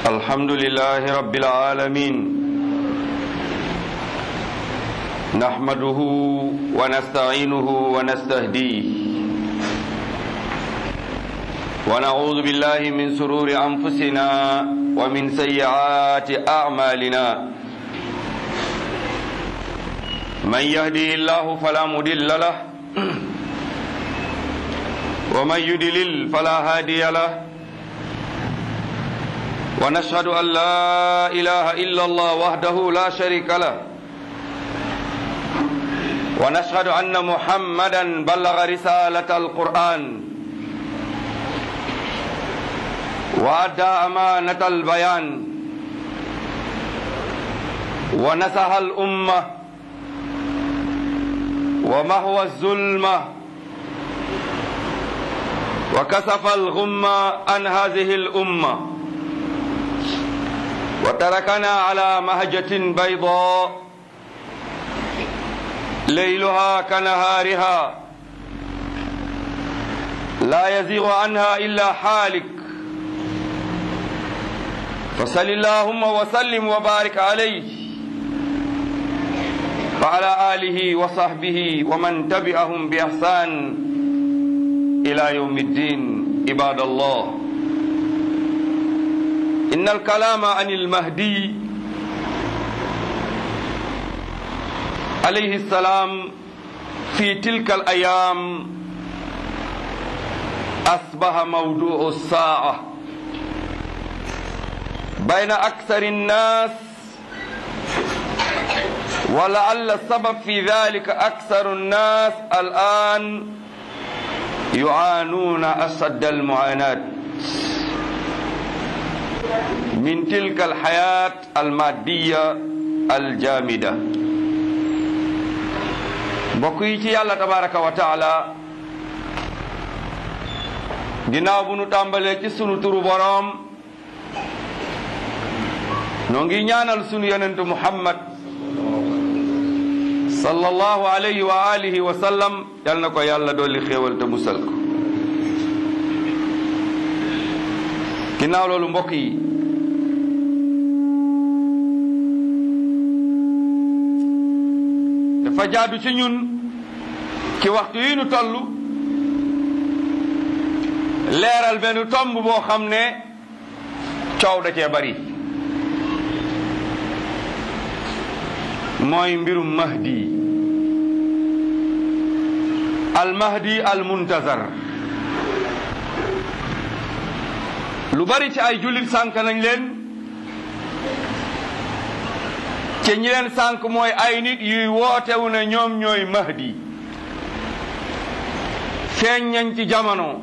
الحمد لله رب العالمين نحمده ونستعينه ونستهديه ونعوذ بالله من سرور أنفسنا ومن سيئات أعمالنا من يهدي الله فلا مضل له ومن يدلل فلا هادي له ونشهد أن لا إله إلا الله وحده لا شريك له ونشهد أن محمدا بلغ رسالة القرآن وأدى أمانة البيان ونسح الأمة ومهوى الظلمة وكسف الغمة عن هذه الأمة وتركنا على مهجة بيضاء ليلها كنهارها لا يزيغ عنها إلا حالك فصل اللهم وسلم وبارك عليه وعلى آله وصحبه ومن تبعهم بإحسان إلى يوم الدين عباد الله إن الكلام عن المهدي عليه السلام في تلك الأيام أصبح موضوع الساعة بين أكثر الناس ولعل السبب في ذلك أكثر الناس الآن يعانون أشد المعاناة من تلك الحياة المادية الجامدة mbokk yi ci yàlla tabaraka wa taala ginnaaw bu nu tàmbalee ci sunu turu boroom noo ngi ñaanal sunu yonentu muhammad sallallahu alayhi wa alihi wa sallam yal na ko yàlla dolli xéewal te musal ko ginnaaw loolu mbokk yi dafa jaadu ci ñun ci waxtu yi nu toll leeral benn tomb boo xam ne coow da cee bari mooy mbirum mahdi al mahdi al muntazar lu bari ci ay jullit sànk nañ leen ci ñi leen sànk mooy ay nit yuy wootewu ne ñoom ñooy mahdi feeñ nañ ci jamono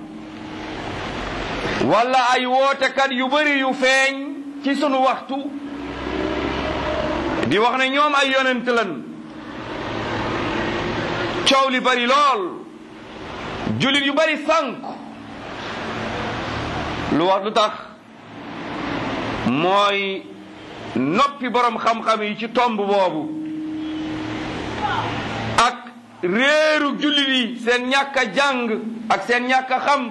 wala ay wootekat yu bari yu feeñ ci sunu waxtu di wax ne ñoom ay yonent lan coow li bari lool jullit yu bari sànk lu wax lu tax mooy noppi borom xam-xam yi ci tomb boobu ak réeru jullit yi seen ñàkk a jàng ak seen ñàkk a xam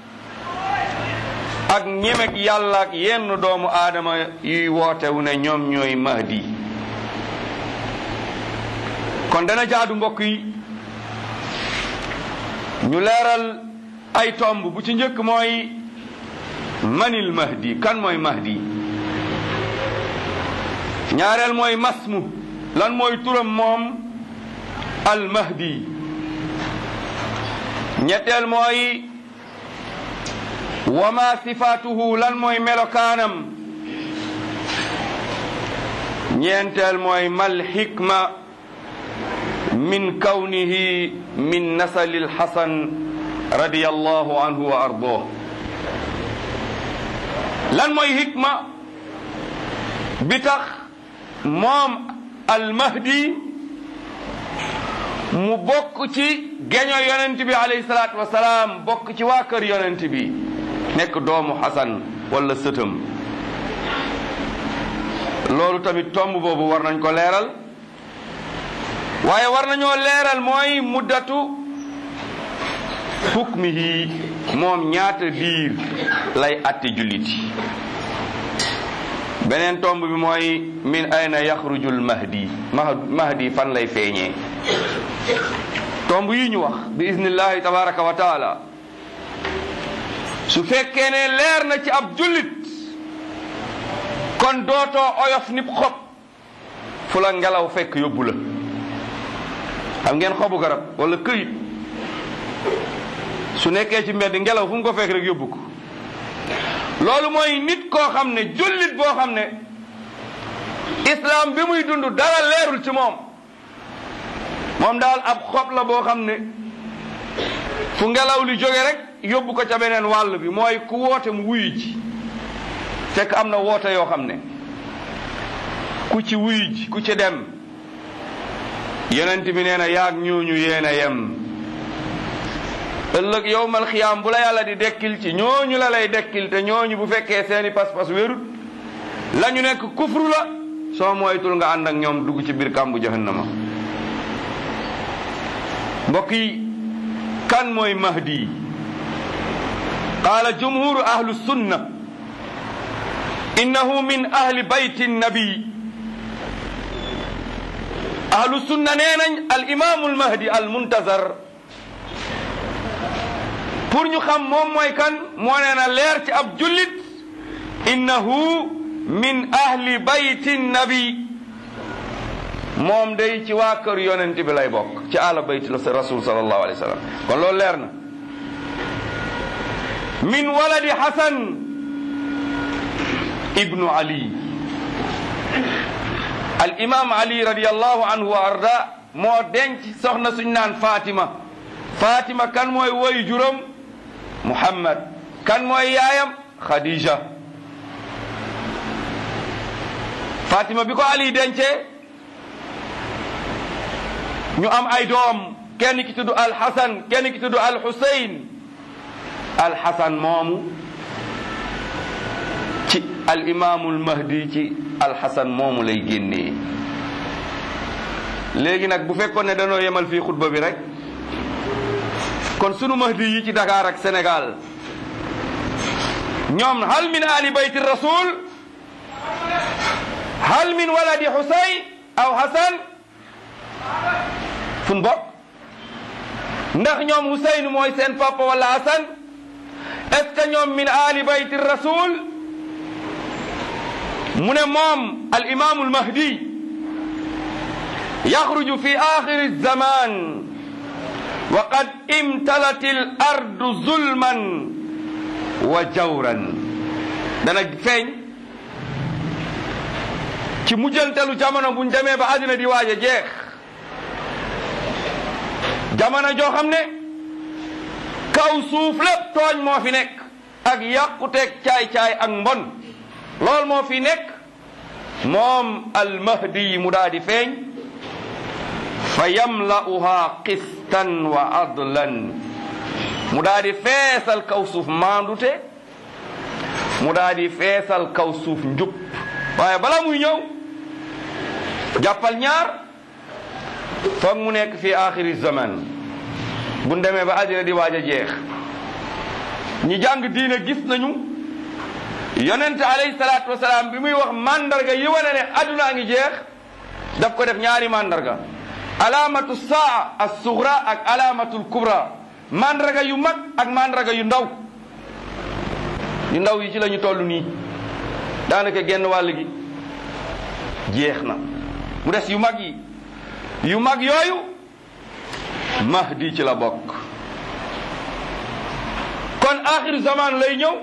ak ñemek yàlla ak yenn doomu aadama yuy wootewu ne ñoom ñooy mahdi kon dana jaadu mbokk yi ñu leeral ay tomb bu ci njëkk mooy manil mahdi kan mooy mahdi ñaareel mooy masmu lan mooy turam moom al mahdi ñetteel mooy wama sifaatuhu lan mooy melokaanam ñeenteel mooy mal xikma min kawnihi min nasali lxasan radiyallahu anhu wa ardoh lan mooy hikma bi tax moom almahdi mu bokk ci geño yonent bi alayhi salaatu wasalaam bokk ci waa kër yonent bi nekk doomu xasan wala sëtam loolu tamit tomb boobu war nañ ko leeral waaye war nañoo leeral mooy muddatu hukmihi moom ñaata diir lay atte julliti beneen tomb bi mooy min ayna yaxruju l mahdi mahdi fan lay feeñee tomb yi ñu wax bi iznillahi tabaraka wa taala su fekkee ne leer na ci ab jullit kon dootoo oyof nib xob fu la ngelaw fekk yóbbu la xam ngeen xobu garab wala këyit su nekkee ci mbedd ngelaw fu mu ko fekk rek yóbbu ko loolu mooy nit koo xam ne jullit boo xam ne islam bi muy dund dara leerul ci moom moom daal ab xob la boo xam ne fu ngelaw li jóge rek yóbbu ko ca beneen wàll bi mooy ku woote mu wuyu ji fekk am na woote yoo xam ne ku ci wuyu ji ku ci dem yonent bi nee na yaag ñooñu yéen a yem ëllëg yowmal xiyaam bu la yàlla di dekkil ci ñooñu la lay dekkil te ñooñu bu fekkee seeni pas-pas wérut la ñu nekk kufru la soo moytul nga ànd ak ñoom dugg ci biir kàmbu jahannama mbokk yi kan mooy mahdi qaala jumhuru ahlu sunna innahu min ahli bayti nabi ahlu sunna nee nañ al imaamu al mahdi al muntazar pour ñu xam moom mooy kan moo nee na leer ci ab jullit innahu min ahli bayti nabi moom day ci waa kër yonent bi lay bokk ci ala bayti rasul sallallahu alayhi wa sallam kon loolu leer na min waladi hasan ibnu ali al imam ali radiallahu anhu wa arda moo denc soxna suñ naan fatima fatima kan mooy woy juróom muhammad kan mooy yaayam khadija fatima bi ko ali dencee ñu am ay doom kenn ki tudd alxasan kenn ki tudd alxusayn alxasan moomu ci alimaamul mahdi ci alxasan moomu lay génnee léegi nag bu fekkoon ne danoo yemal fii xutba bi rek kon sunu mahdi yi ci Dakar ak Sénégal ñoom hal min ali bayti rasul hal min waladi Husayn aw Hasan fun bokk ndax ñoom Husayn mooy seen papa wala Hasan est ce que ñoom min ali bayti rasul mu ne moom al imaamu al mahdi yaxruju fi axiri zaman wa qad imtalat al ardu zulman wa jawran dana feeñ ci mujjantelu jamono buñ demee ba àddina di waaj a jeex jamono joo xam ne kaw suuf lépp tooñ moo fi nekk ak yàquteeg caay-caay ak mbon lool moo fi nekk moom almahdi mu daa di feeñ fa yamla'uha qistan wa adlan mu daa di feesal kaw suuf maandute mu daa di feesal kaw suuf njub waaye bala muy ñëw jàppal ñaar foog mu nekk fi axiri zaman bu demee ba àddina di waaj a jeex ñi jàng diine gis nañu yonent alayhi salaatu wasalaam bi muy wax mandarga yi wane ne addunaa ngi jeex daf ko def ñaari mandarga alaamatu saa as sugra ak alaamatul kubra mandarga yu mag ak mandarga yu ndaw yu ndaw yi ci la ñu toll nii daanaka genn wàll gi jeex na mu des yu mag yi yu mag yooyu mahdi ci la bokk kon axiru zaman lay ñëw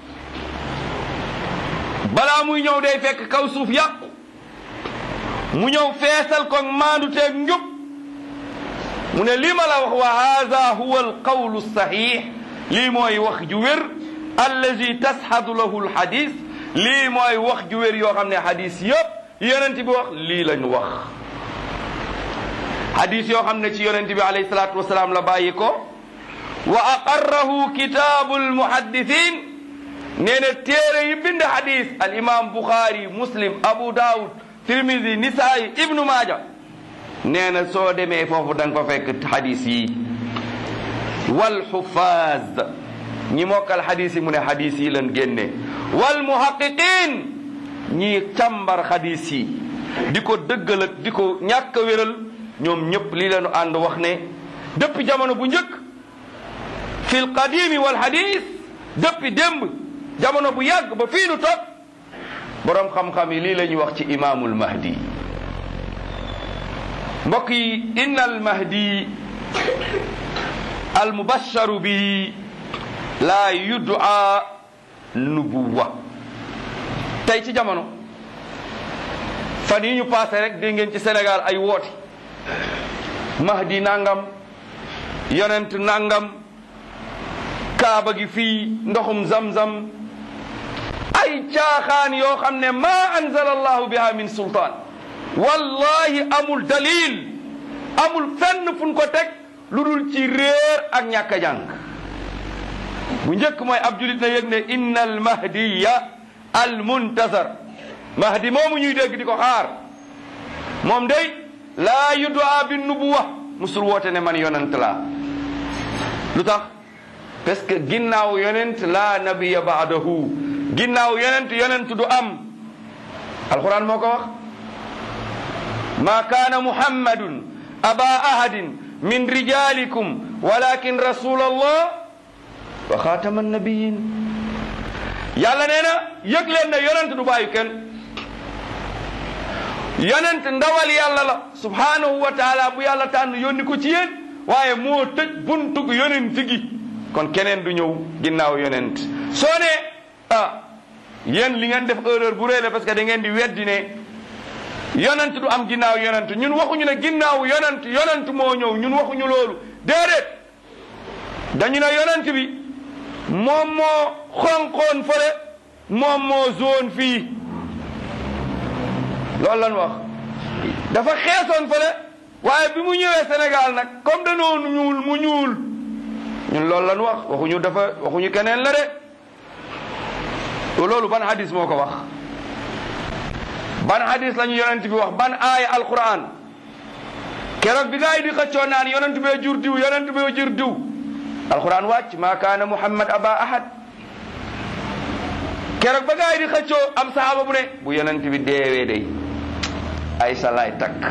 balaa muy ñëw day fekk kaw suuf yàqu mu ñëw feesal ko maandu teeg njub mu ne lii ma la wax wa haada huwa alqawlu saxiix lii mooy wax ju wér allazi tasxadu lahu alxadis lii mooy wax ju wér yoo xam ne xadis yëpp yonent bi wax lii lañu wax hadis yoo xam ne ci yonent bi alayhi salaatu wasalaam la bàyyi ko wa aqarrahu kitaabu almuhaddithin nee na téere yi bind hadis al imam buxaari muslim abu daawud tirmidi nisaayi ibnu maaja nee na soo demee foofu da nga fa fekk hadis yi wal xufaaz ñi mokkal hadis yi mu ne hadis yi lan génne wal muhaqiqin ñi càmbar xadis yi di ko dëggal ak di ko ñàkk a wéral ñoom ñëpp lii leenu ànd wax ne depuis jamono bu njëkk fil qadimi wal hadis depuis démb jamono bu yàgg ba fii nu toog boroom xam-xam yi lii la ñuy wax ci imaamul mahdi mbokk yi inna al mahdi al mubasharu bi la yud'a nubuwa tey ci jamono fan yi ñu passé rek dégg ngeen ci Sénégal ay woote mahdi nangam yonent nangam kaaba gi fii ndoxum zamzam ay caaxaan yoo xam ne ma anzala allahu biha min sultaan wallahi amul dalil amul fenn fu ñu ko teg lu dul ci réer ak ñàkk a jàng bu njëkk mooy ab julit na yëg ne inna al mahdiya al muntazar mahdi moomu ñuy dégg di ko xaar moom day laa yudaa bi nubuwa musul woote ne man yonent laa lu tax parce que ginnaaw yonent laa nabiya baadahu ginnaaw yonent yonent du am alquran moo ko wax ma kaana muhammadun aba ahadin min rijalikum walakin rasul allah wa xaatama nabiyin yàlla nee na yëg leen ne yonent du bàyyi kenn yonent ndawal yàlla la subhanahu wa taala bu yàlla tànn yónni ko ci yéen waaye moo tëj buntug yonent gi kon keneen du ñëw ginnaaw yonent soo ne ah yéen li ngeen def erreur bu réy la parce que da ngeen di weddi ne yonent du am ginnaaw yonent ñun waxuñu ne ginnaaw yonent yonent moo ñëw ñun waxuñu loolu déedéet dañu ne yonent bi moom moo xonqoon fële moom moo zone fii loolu lan wax dafa xeesoon fële waaye bi mu ñëwee Sénégal nag comme danoo ñuul mu ñuul ñun loolu lan wax waxuñu dafa waxuñu keneen la de loolu ban hadis moo ko wax ban hadis la ñu yonent bi wax ban aaya alquran keroog bi gaa yi di xëccoo naan yonent bee jur diw yonent bee jur diw alquran wàcc maa kaana muhammad aba ahad keroog ba gaa yi di xëccoo am sahaaba bu ne bu yonent bi deewee day ay salaay takk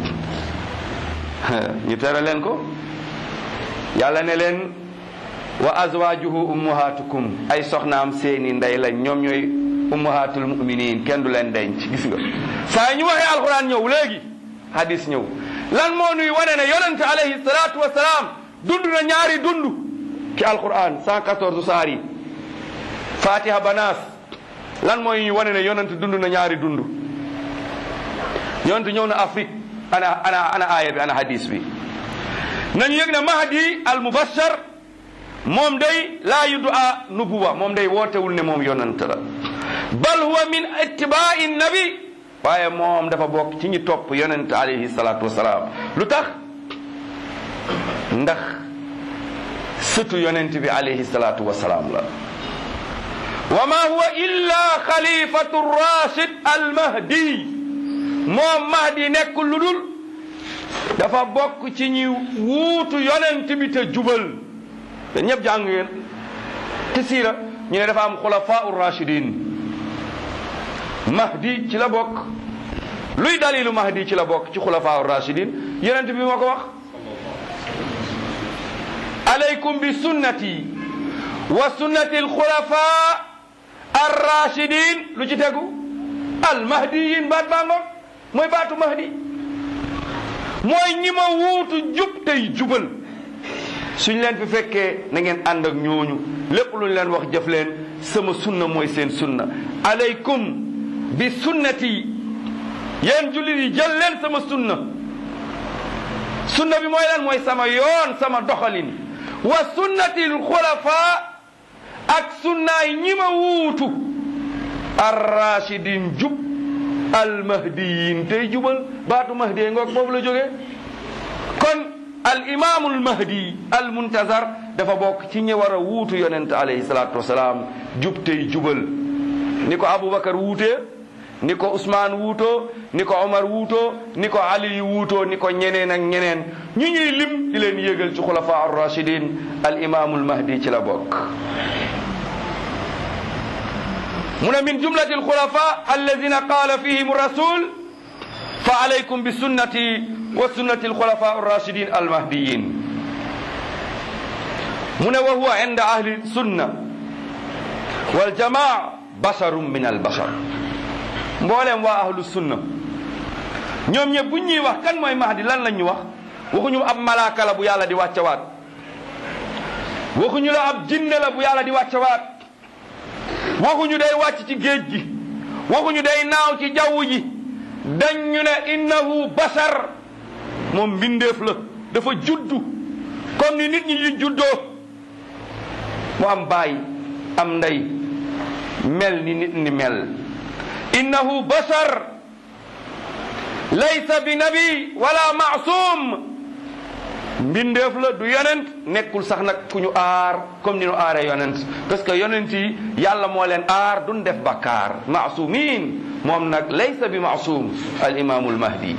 ñu tere leen ko yàlla ne leen wa azwajuhu ummahatukum ay soxnaam seeni ndey lañ ñoom ñooy ummahatul muminin kenn du leen denc gis nga saa ñu waxee alquran ñëw léegi hadis ñëw lan moo nuy wane ne yonente alayhi salatu wasalaam dund na ñaari dund ci alquran 114 saar yi fatiha banaas lan mooy ñu wane ne yonente dund na ñaari dund yonente ñëw na afrique ana ana ana aaya bi ana hadis bi nañu yëg ne mahdi al mubashar moom day laa yudu'a nubuwa moom day wootewul ne moom yonent la bal huwa min ittibaai nabi waaye moom dafa bokk ci ñi topp yonent alayhi salatu wasalaam lu tax ndax sëtu yonent bi alayhi salatu wasalaam la wa ma huwa illa xalifatu rashid al mahdi moom mahdi nekk lu dul dafa bokk ci ñi wuutu yonent bi te jubal te ñëpp jàng ngeen te siira ñu ne dafa am xulafaa rashidin mahdi ci la bokk luy dalilu mahdi ci la bokk ci xulafaa rashidin yonent bi moo ko wax alaykum bi sunnati wa sunnati alxulafaa arrashidin lu ci tegu al mahdiyin baat baa ngoog mooy baatu mahdi mooy ñi ma wuutu jub tey jubal suñ leen fi fekkee na ngeen ànd ak ñooñu lépp luñ leen wax jëf leen sama sunna mooy seen sunna alaykum bi sunnati yéen jullit yi jël leen sama sunna sunna bi mooy lan mooy sama yoon sama doxalin wa sunnati alxulafa ak sunnaay ñi ma wuutu arrachidin jub almahdiyin tey jubal baatu mahdi ngoog boobu la jógee kon al imaamul mahdi al muntazar dafa bokk ci ñi war a wuutu yonent alayhi salaatu wasalaam jub tey jubal ni ko Aboubacar wuutee ni ko Ousmane wuutoo ni ko Omar wuutoo ni ko Ali wuutoo ni ko ñeneen ak ñeneen ñu ñuy lim di leen yéegal ci xulafa ar rachidin al imaamul mahdi ci la bokk mu ne min jumlati alxulafa alladina qaala fihim rasul fa alaykum bi sunnati wa sunnati alxulafa arrashidin almahdiyin mu ne wa huwa inda ahli sunna waljamaa basharum min albashar mbooleem waa ahlu sunna ñoom ñëpp bu ñuy wax kan mooy mahdi lan la ñu wax waxuñu ab malaaka la bu yàlla di wàccawaat waxuñu la ab jinne la bu yàlla di wàccawaat waxuñu day wàcc ci géej gi waxuñu day naaw ci jaww ji dañ ñu ne innahu bashar moom mbindeef la dafa juddu comme ni nit ñi di juddoo mu am baay am ndey mel ni nit ni mel innahu bashar laysa bi nabi wala maasum mbindeef la du yonent nekkul sax nag ku ñu aar comme ni ñu aaree yonent parce que yonent yi yàlla moo leen aar duñ def bakkaar maasumin moom nag laysa bi maasum al imaamu al mahdi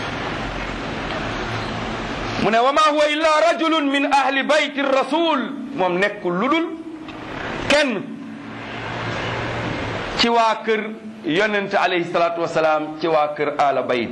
mu ne wa ma huwa illa rajulun min ahli bayti rasul moom nekkul ludul kenn ci waa kër yonent alayhi salaatu wasalaam ci waa kër ala bayt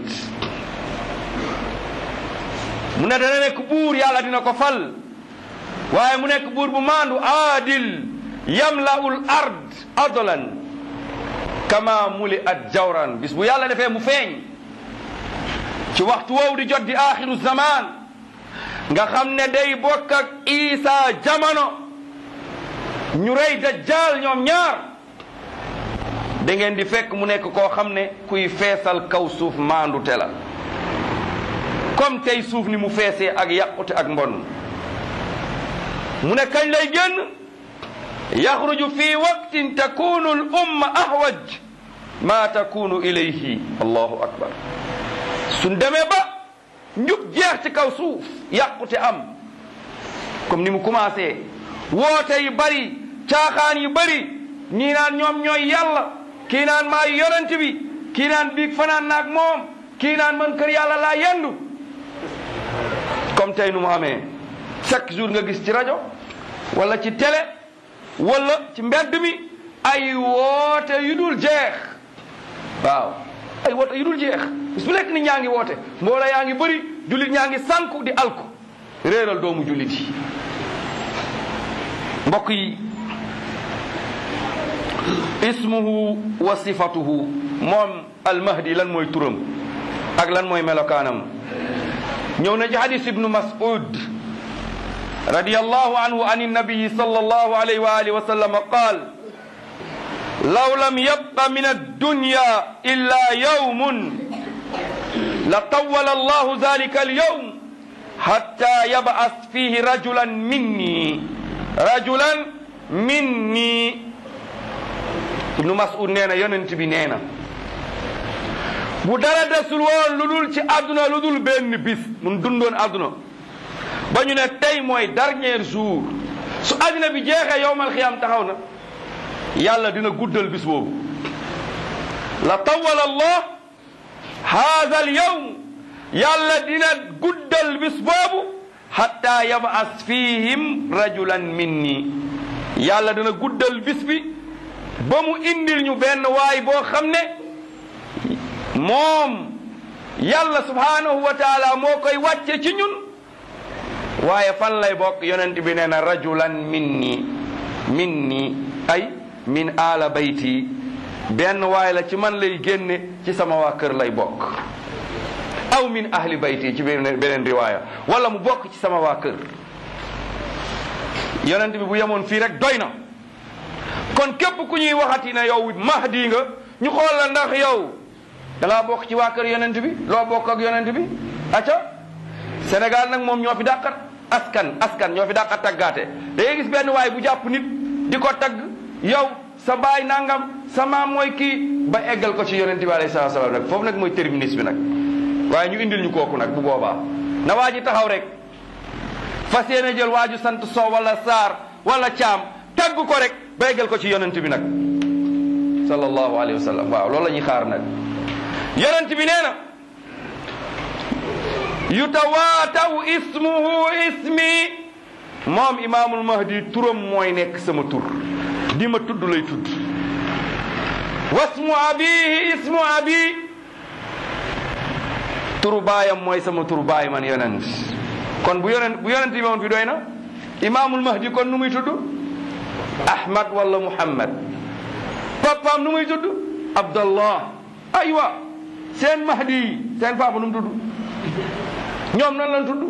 mu ne dana nekk buur yàlla dina ko fal waaye mu nekk buur bu maandu aadil yamla'ul ard adlan kama muli at jawran bis bu yàlla defee mu feeñ ci waxtu woowu di jot di axiru zaman nga xam ne day bokk ak isa jamono ñu rey dajjal ñoom ñaar da ngeen di fekk mu nekk koo xam ne kuy feesal kaw suuf maandu te la comme tey suuf ni mu feesee ak yàqute ak mbon mu ne kañ lay génn yaxruju fi waqtin takunu l umma ahwaj ma takunu ilayhi allahu akbar suñ demee ba njub jeex ci kaw suuf yàqute am comme ni mu commencé woote yi bari caaxaan yi bari ñii naan ñoom ñooy yàlla kii naan maa yonent bi kii naan biig fanaan naag moom kii naan man kër yàlla laa yendu comme tey nu mu amee chaque jour nga gis ci rajo wala ci télé wala ci mbedd mi ay woote yu dul jeex waaw ay woote yu dul jeex bis bu nekk ni ñaa ngi woote mboola yaa ngi bëri jullit ñaa ngi sànku di alku réeral doomu jullit yi mbokk yi ismuhu wa sifatuhu moom almahdi lan mooy turam ak lan mooy melokaanam ñëw na ci hadis ibnu mas'ud radiyallahu anhu an nabiyi sallallahu alayhi wa alihi wa sallam qaal law lam yabqa min addunya illa yawmun la tawala allahu dhalika alyawm hatta yab'ath fihi rajulan minni rajulan minni ibnu mas'ud nee na yonent bi nee na bu dara desul woon lu dul ci àdduna lu dul benn bis mun dundoon àdduna ba ñu ne tey mooy dernier jour su àdduna bi jeexee yowmal xiyaam taxaw na yàlla dina guddal bis boobu la tawala allah haada al yawm yàlla dina guddal bis boobu hatta yab'as fihim rajulan minni yàlla dina guddal bis bi ba mu indil ñu benn waay boo xam ne moom yàlla subhanahu wa taala moo koy wàcce ci ñun waaye fan lay bokk yonent bi nee na rajulan minni minni ay min ala bayti benn waay la ci man lay génne ci sama waa kër lay bokk aw min ahli bayti ci beneen beneen riwaaya wala mu bokk ci sama waa kër yonent bi bu yemoon fii rek doy na kon képp ku ñuy waxati na yow mahdi nga ñu xool la ndax yow da ngaa bokk ci waa kër yonent bi loo bokk ak yonent bi acca Sénégal nag moom ñoo fi dàqat askan askan ñoo fi dàqat taggaate da ngay gis benn waay bu jàpp nit di ko tagg yow sa baay nangam sa maam mooy kii ba eggal ko ci yonent bi alayhi salaatu salaam nag foofu nag mooy terminus bi nag waaye ñu indil ñu kooku nag bu boobaa na waa ji taxaw rek fas yéene jël waaju sant Sow wala Saar wala Caam tagg ko rek ba eggal ko ci yonent bi nag sallallahu alayhi wa sallam waaw loolu la ñuy xaar nag yonent bi nee na yutawaataw ismuhu ismi moom imaamul mahdi turam mooy nekk sama tur di ma tudd lay tudd wasmu abihi ismu abi turu baayam mooy sama turu baay man yonent kon bu yonent bu yonent yi woon fi doy na imaamul mahdi kon nu muy tudd ahmad wala muhammad papaam nu muy tudd abdallah aywa seen mahdi yi seen papa nu mu tudd ñoom nan lan tudd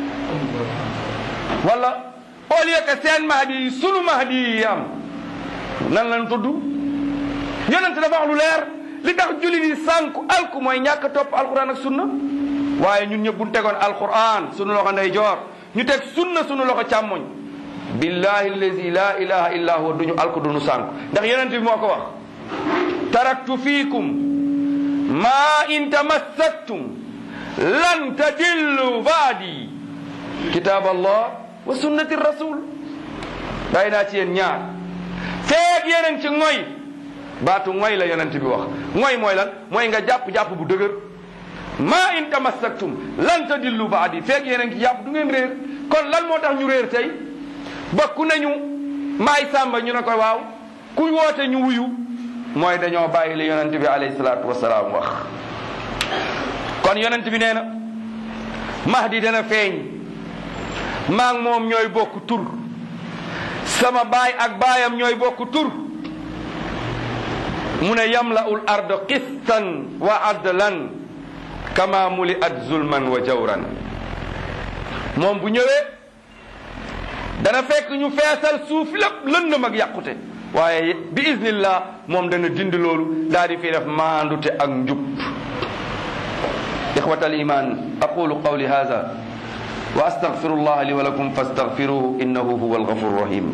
wala au lieu que seen mahdi yi sunu mahdi yi am nan lan tudd yonent dafa wax lu leer li tax jullit yi sànku alku mooy ñàkk topp alquran ak sunna waaye ñun ñëpp bu ñu tegoon alquran sunu loxo ndeyjoor ñu teg sunna sunu loxo càmmoñ billahi allazi la ilaha illa huwa duñu alku duñu sànku ndax yonent bi moo ko wax taraktu fiikum ma in tamassaktum lan tadillu baadi kitab allah wa sunnati rasul bàyyi naa ci yéen ñaar feeg yéen ci ngoy baatu ngoy la yonent bi wax ngoy mooy lan mooy nga jàpp-jàpp bu dëgër ma in tamassaktum lan tadillu baadi feeg yéen ci jàpp du ngeen réer kon lan moo tax ñu réer tey ba ku nañu maay sàmba ñu ne ko waaw ku woote ñu wuyu mooy dañoo bàyyi li yonent bi alayhi salaatu wasalaam wax kon yonent bi nee na mahdi dana feeñ maa ngi moom ñooy bokk tur sama baay ak baayam ñooy bokk tur mu ne yamla'ul ardo qistan wa adlan kama muli at zulman wa jawran moom bu ñëwee dana fekk ñu feesal suuf lépp lëndëm ak yàqute waaye bi iznillah moom dana dindi loolu daal di fi def maandute ak njub ixwat al iman aqulu qawli hada wa astaghfirullah li wa lakum fastaghfiruhu innahu huwa alghafur rahim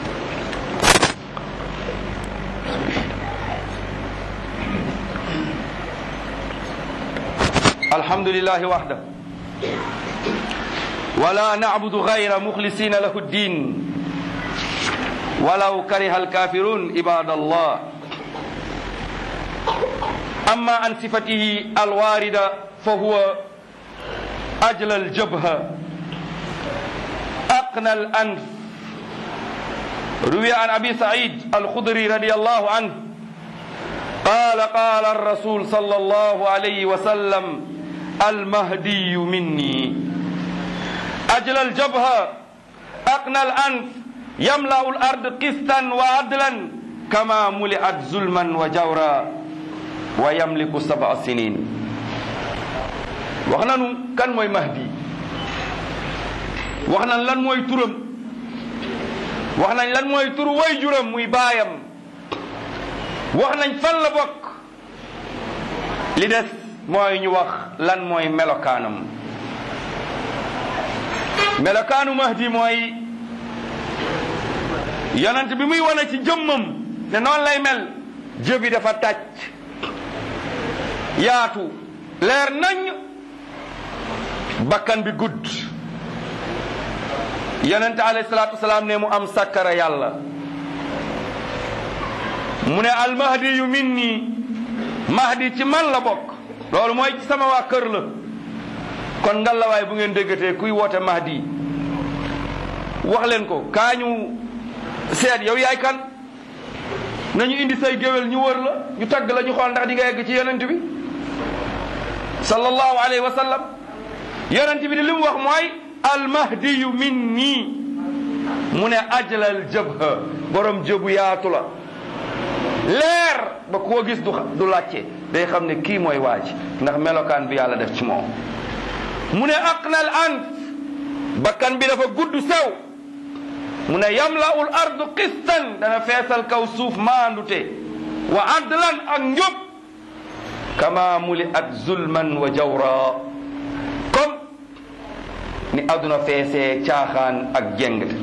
الحمد لله وحده ولا نعبد غير مخلصين له الدين ولو كره الكافرون عباد الله أما عن صفته الواردة فهو أجل الجبهة أقنى الأنف روي عن أبي سعيد الخضري رضي الله عنه قال قال الرسول صلى الله عليه وسلم المهدي مني أجل الجبهة أقنى الأنف يملأ الأرض قسطا وعدلا كما ملئت ظلما وجورا ويملك سبع سنين wax nanu kan mooy mahdi wax nañ lan mooy turam wax nañ lan mooy turu way juram muy baayam wax nañ fan la bokk li des mooy ñu wax lan mooy melokaanam melokaanu mahdi mooy yonent bi muy wane ci jëmmam ne noonu lay mel jëbi dafa tàcc yaatu leer nañ bakkan bi gudd yonent alayhi salaatu wasalaam ne mu am sakkara yàlla mu ne almahdi yu minni mahdi ci man la bokk loolu mooy ci sama waa kër la kon ngalawaay bu ngeen déggatee kuy woote mahdi wax leen ko kaa ñu seet yow yaay kan nañu indi say géwél ñu wër la ñu tagg la ñu xool ndax di nga yegg ci yonent bi sallallahu alayhi wa sallam yonent bi di li mu wax mooy almahdiyu minni mu ne ajlal jabha borom jëbu yaatu la leer ba koo gis du du làcce day xam ne kii mooy waaj ndax melokaan bi yàlla def ci moom mu ne aqnal ant bakkan bi dafa gudd sew mu ne yamla'ul ardu qistan dana feesal kaw suuf maandute wa adlan ak njub kama muli at zulman wa jawra comme ni aduna feesee caaxaan ak jengte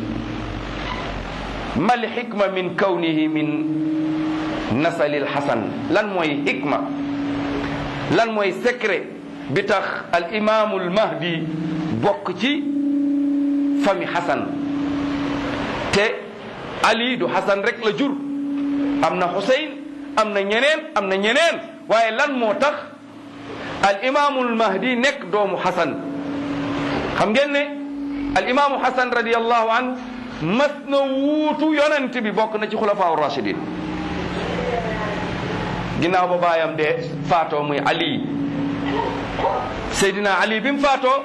mal xikma min kawnihi min nasalil xasan lan mooy xikma lan mooy secret bi tax al imaamul mahdi bokk ci fami xasan te ali du xasan rek la jur am na xuseyn am na ñeneen am na ñeneen waaye lan moo tax al imaamul mahdi nekk doomu xasan xam ngeen ne al imaamu xasan radiallahu an mas na wuutu yonent bi bokk na ci xulafaa rachidin ginnaaw ba baayam de faatoo muy ali seydina ali bi mu faatoo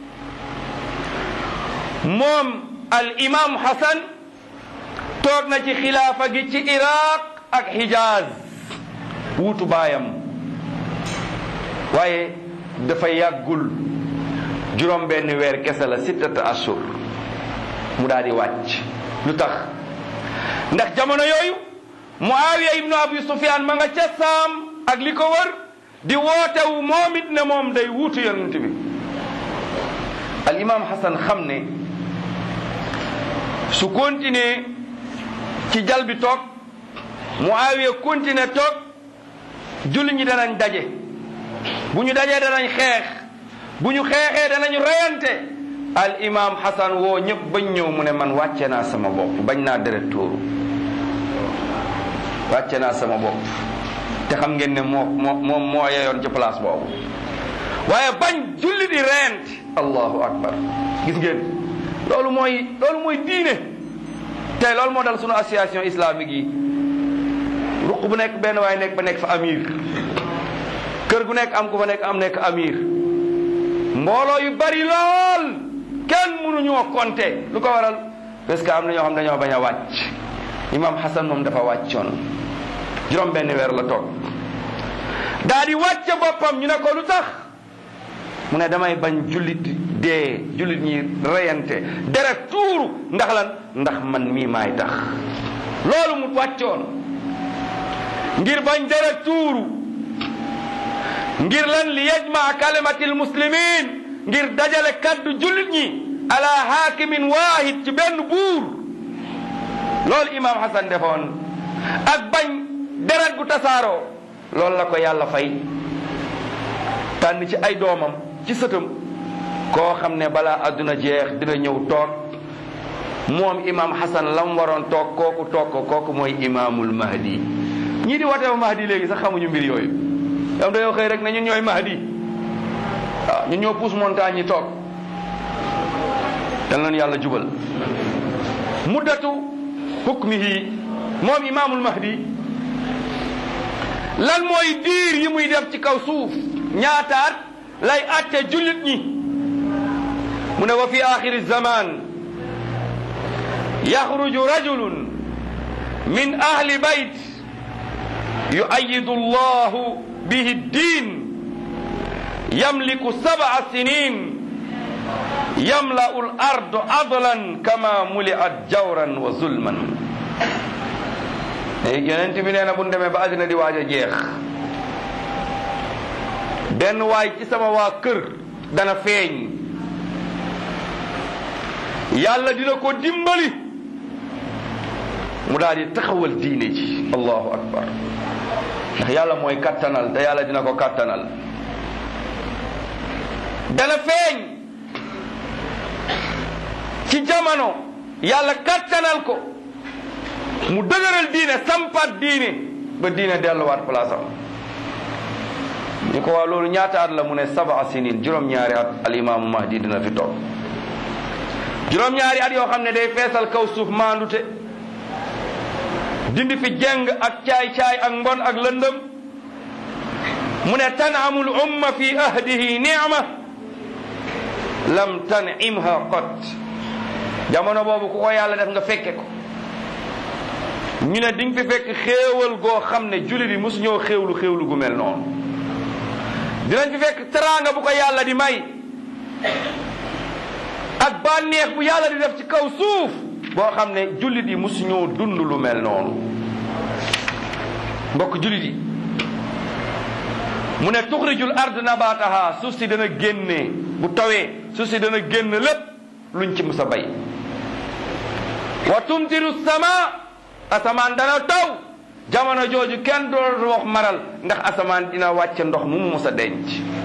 moom al imam hasan toog na ci xilaafa gi ci iraq ak hijaz wuutu baayam waaye dafa yàggul juróom benn weer kese la sittata ashur mu daal di wàcc lu tax ndax jamono yooyu muawiya ibnu abi sufyan ma nga ca saam ak li ko wër di wootewu moom it ne moom day wuutu yonent bi al imam hasan xam ne su continuer ci jal bi toog muawiya continuer toog julli ñi danañ daje bu ñu dajee danañ xeex bu ñu xeexee danañ reyante al imam hasan woo ñëpp bañ ñëw mu ne man wàcce naa sama bopp bañ naa deret tuuru wàcce naa sama bopp te xam ngeen ne moo moo moom moo yeyoon ci place boobu waaye bañ julli di reyante allahu akbar gis ngeen loolu mooy loolu mooy diine tey loolu moo dal sunu association islamique yi ruq bu nekk benn waaye nekk ba nekk fa amir kër gu nekk am ku fa nekk am nekk amir mbooloo yu bari lool kenn mënuñoo compter lu ko waral parce que am na ñoo xam dañoo bañ a wàcc imam Hassan moom dafa wàccoon juróom benn weer la toog daa di wàcce boppam ñu ne ko lu tax mu ne damay bañ jullit dee jullit ñi reyante deret tuuru ndax lan ndax man mii maay tax loolu mu wàccoon ngir bañ deret tuuru ngir lan li yajmaa kalimatil muslimin ngir dajale kaddu jullit ñi ala hakimin waahid ci benn buur loolu imam Hassan defoon ak bañ deret gu tasaaroo loolu la ko yàlla fay tànn ci ay doomam ci sëtam koo xam ne balaa adduna jeex dina ñëw toog moom imam Hassan la mu waroon toog kooku toog ko kooku mooy imamul mahdi ñii di woote mahdi léegi sax xamuñu mbir yooyu yam dañoo xëy rek ne ñun ñooy mahdi waaw ñun ñoo pousse montagne yi toog yal nañu yàlla jubal muddatu hukmihi moom imaamul mahdi lan mooy diir yi muy def ci kaw suuf ñaataat lay atte jullit ñi mu ne wa fi axiri zaman yaxruju rajulun min ahli bayt yuayidu allahu bihi ddin yamliku sab'a sinin yamla'u al-ardu adlan kama muli'at jawran wa zulman yonent bi nee na bu ñu demee ba àddina di waaj a jeex benn waay ci sama waa kër dana feeñ yàlla dina ko dimbali mu daal di taxawal diine ji allahu akbar ndax yàlla mooy kattanal te yàlla dina ko kattanal dana feeñ ci jamono yàlla kattanal ko mu dëgëral diine sampat diine ba diine delluwaat place am ñu ko waa loolu ñaata at la mu ne saba sinin juróom-ñaari at al imaamu mahdi dina fi toog juróom-ñaari at yoo xam ne day feesal kaw suuf maandute dindi fi jeng ak caay-caay ak mbon ak lëndëm mu ne tanamul umma fi ahdihi ni'ma lam tanimha qat jamono boobu ku ko yàlla def nga fekke ko ñu ne dinga fi fekk xéewal goo xam ne jullit yi mosu ñoo xéewlu xéewlu gu mel noonu dinañ fi fekk teraanga bu ko yàlla di may ak bànneex bu yàlla di def ci kaw suuf boo xam ne jullit yi mosu ñoo dund lu mel noonu mbokk jullit yi mu ne tuxrijul ard nabataha suuf si dana génnee bu tawee suuf si dana génn lépp luñ ci musa bay wa tumtiru sama asamaan dana taw jamono jooju kenn dootu wax maral ndax asamaan dina wàcce ndox mu mu musa denc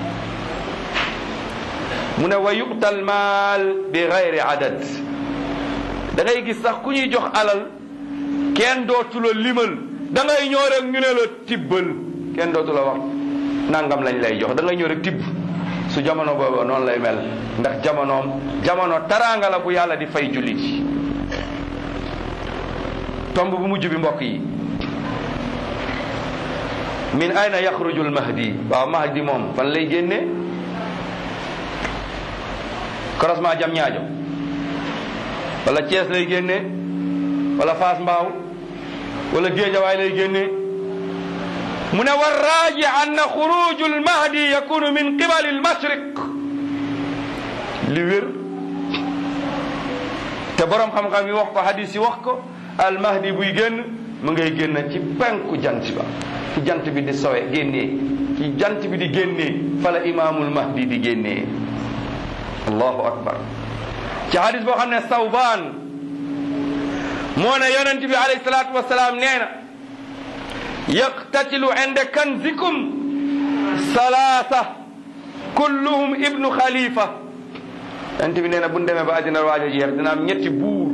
mu ne wa yu'tal maal bi gayri adad da ngay gis sax ku ñuy jox alal kenn dootu la limal da ngay ñëw rek ñu ne la tibbal kenn dootu la wax nangam lañ lay jox da ngay ñëw rek tibb su jamono boobu noonu lay mel ndax jamonoom jamono taraanga la bu yàlla di fay jullit yi tomb bu mujj bi mbokk yi min ayna yaxruju almahdi waaw mahdi moom fan lay génnee croisement jam ñaajo wala Thiès lay génnee wala Fass Mbaaw wala Géejawaay lay génnee mu ne war raaji anna xuruju almahdi yakunu min qibali almashriq li wér te borom xam-xam yi wax ko hadis yi wax ko almahdi buy génn mu ngay génn ci penku jant ba ci jant bi di sowe génnee ci jant bi di génnee fala imaamul mahdi di génnee allahu akbar ci hadis boo xam ne sawbaan moo ne yonent bi alayhi salaatu wasalaam nee na yaqtatilu inda kanzikum salaasa kulluhum ibnu xalifa yonent bi nee na bu ñu demee ba àddina waaj a jeex dina am ñetti buur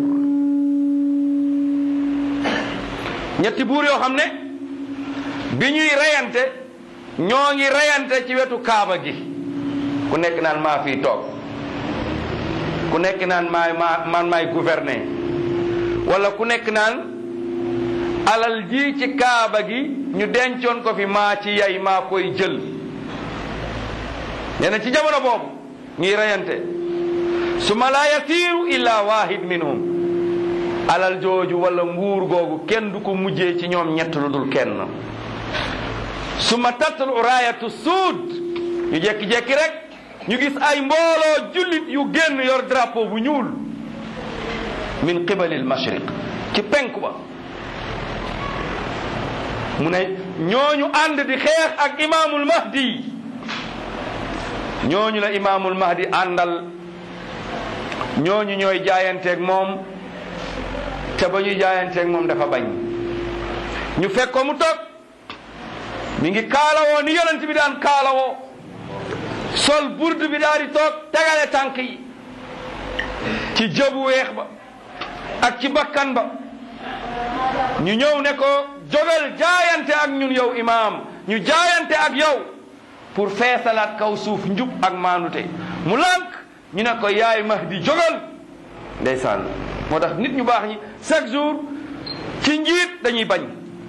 ñetti buur yoo xam ne bi ñuy reyante ñoo ngi reyante ci wetu kaaba gi ku nekk naan maa fii toog ku nekk naan maay maa man maay gouverner wala ku nekk naan alal ji ci kaaba gi ñu dencoon ko fi maa ci yay maa koy jël nee na ci jamono boobu ñuy reyante suma la yasiru illa wahid minhum alal jooju wala nguur googu kenn du ko mujjee ci ñoom ñett lu dul kenn suma tatlu raayatu suud ñu jekki-jekki rek ñu gis ay mbooloo jullit yu génn yor drapeau bu ñuul min qibali al mashriq ci penku ba mu ne ñooñu ànd di xeex ak imaamul mahdi ñooñu la imaamul mahdi àndal ñooñu ñooy jaayanteeg moom te ba ñuy jaayanteeg moom dafa bañ ñu fekk ko mu toog mi ngi kaalawoo ni yonent bi daan kaalawoo sol burdu bi daal di toog tegale tànk yi ci jëbu weex ba ak ci bakkan ba ñu ñëw ne ko jógal jaayante ak ñun yow imaam ñu jaayante ak yow pour feesalaat kaw suuf njub ak maanute mu lànk ñu ne ko yaay mahdi jógal ndeysaan moo tax nit ñu baax ñi chaque jour ci njiit dañuy bañ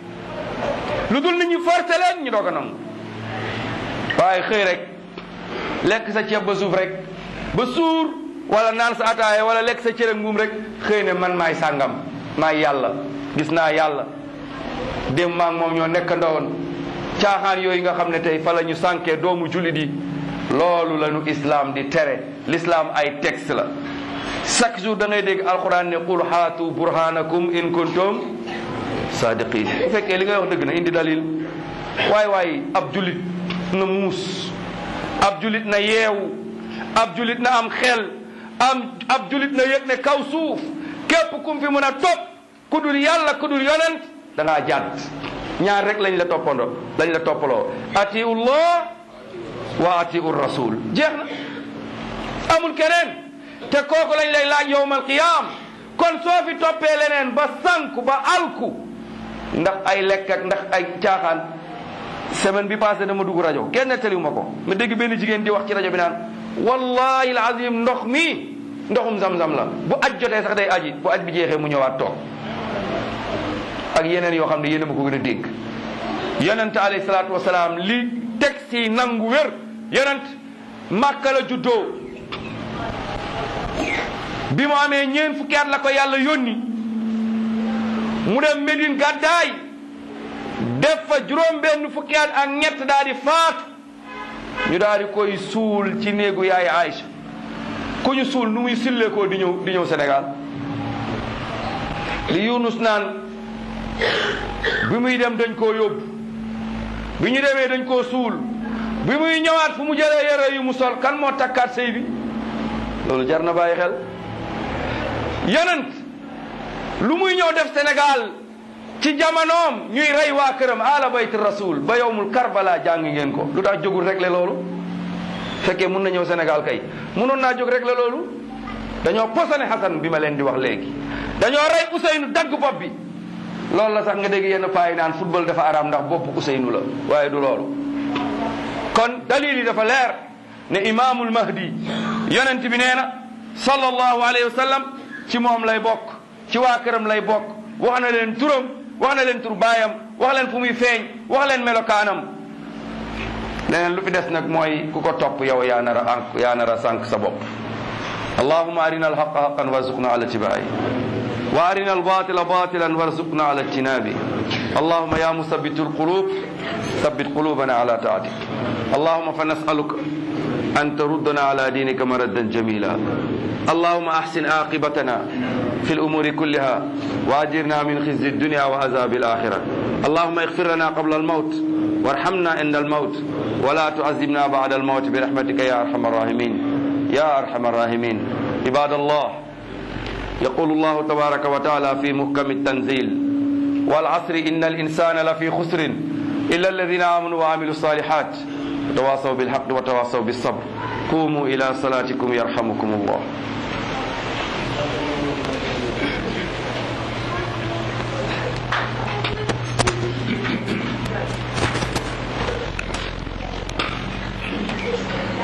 lu dul nit ñu forcé leen ñu doog a nangu waaye xëy rek lekk sa ceeb ba suuf rek ba suur wala naan sa ataaya wala lekk sa cere nguum rek xëy ne man maay sàngam maay yàlla gis naa yàlla dem maa ngi moom ñoo nekk ndawoon caaxaan yooyu nga xam ne tey fa la ñu sànkee doomu jullit yi loolu la ñu islam di tere l'islam ay texte la chaque jour da ngay dégg alquran ne qul haatu burhanakum in kuntum sadiqin bu fekkee li ngay wax dëgg na indi dalil waay waay ab julit na muus ab julit na yeewu ab julit na am xel am ab julit na yëg ne kaw suuf képp kum fi mën a topp ku dul yàlla ku dul yonent da ngaa jàdd ñaar rek lañ la toppandoo lañ la toppaloo atiu llah wa atiu rasul jeex na amul keneen te kooku lañ lay laaj yowmal qiyam kon soo fi toppee leneen ba sanku ba alku ndax ay lekk ak ndax ay caaxaan semaine bi passé dama dugg rajo kenn nettaliwu ma ko ma dégg benn jigéen di wax ci rajo bi naan wallahi alazim ndox mi ndoxum zam-zam la bu aj jotee sax day aji bu aj bi jeexee mu ñëwaat toog ak yeneen yoo xam ne yéen a ma ko gën a dégg yonent alayhi salaatu wasalaam li teg si nangu wér yonent màkka la juddoo bi mu amee ñeen fukki at la ko yàlla yónni mu dem Medine gàddaay def fa juróom benn fukki at ak ñett daal di faatu ñu daal di koy suul ci néegu yaay Aïcha ku ñu suul nu muy silleekoo di ñëw di ñëw Sénégal li Yunus naan bi muy dem dañ koo yóbbu bi ñu demee dañ koo suul bi muy ñëwaat fu mu jëlee yére yu mu sol kan moo takkaat sëy bi loolu jar na bàyyi xel yonent lu muy ñëw def Sénégal ci jamonoom ñuy rey waa këram ala bayt rasul ba yowmul karbala jàng ngeen ko lu tax jógul rek le loolu fekkee mun na ñëw Sénégal kay munoon naa jóg rek le loolu dañoo posone Xasan bi ma leen di wax léegi dañoo rey Ousseynou dagg bopp bi loolu la sax nga dégg yenn paa yi naan football dafa araam ndax bopp Ousseynou la waaye du loolu kon dalil yi dafa leer ne imaamul mahdi yonent bi nee na sallallahu alayhi wa sallam ci moom lay bokk ci waa këram lay bokk wax na leen turam wax na leen tur baayam wax leen fu muy feeñ wax leen melokaanam leneen lu fi des nag mooy ku ko topp yow yaa nar a ànk yaa nar a sànq sa bopp allahuma arina alhaqa haqan warzuqna ala tibai wa arina albatila batilan warzuqna ala ijtinabi allahuma ya musabitu alqulub ثبت قلوبنا على طاعتك اللهم فنسألك أن تردنا على دينك مردا جميلا اللهم أحسن عاقبتنا في الأمور كلها وأجرنا من خزي الدنيا وعذاب الآخرة اللهم اغفر لنا قبل الموت وارحمنا عند الموت ولا تعذبنا بعد الموت برحمتك يا أرحم الراحمين يا أرحم الراحمين عباد الله يقول الله تبارك وتعالى في محكم التنزيل والعصر إن الإنسان لفي خسر إلا الذين آمنوا وعملوا الصالحات وتواصوا بالحق وتواصوا بالصبر قوموا إلى صلاتكم يرحمكم الله